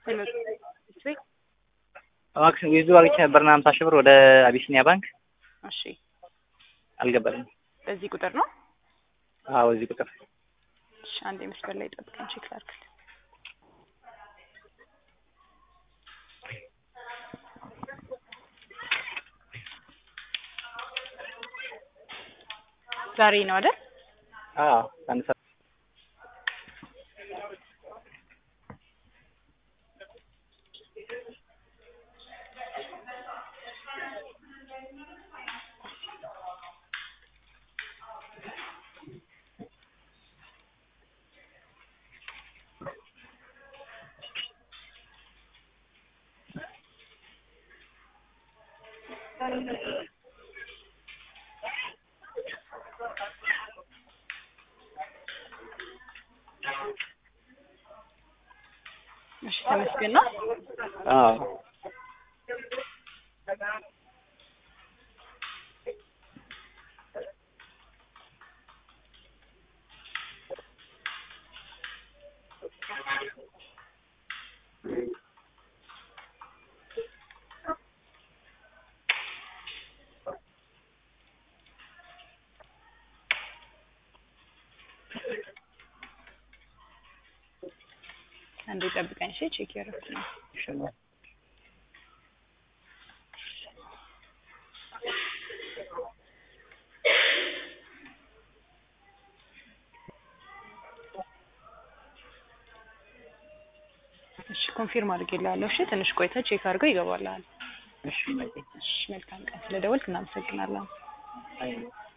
ሄሎ ቤት እባክሽ ዊዙ አግኝቼ ነበርና ሀምሳ ሺህ ብር ወደ አቢሲኒያ ባንክ እሺ አልገባልኝ። በዚህ ቁጥር ነው አዎ እዚህ ቁጥር እሺ አንዴ መስመር ላይ ጠብቀኝ ቼክ ላድርግልህ ዛሬ ነው አይደል አዎ አንድ ሰዓት እሺ ተመስገን ነው አዎ አንዴ ጠብቀኝ እሺ ቼክ ያደረኩት ነው እሺ እሺ ኮንፊርም አድርጌልሃለሁ እሺ ትንሽ ቆይተህ ቼክ አድርገው ይገባልሃል እሺ እሺ መልካም ቀን ስለደወልክ እናመሰግናለን አይ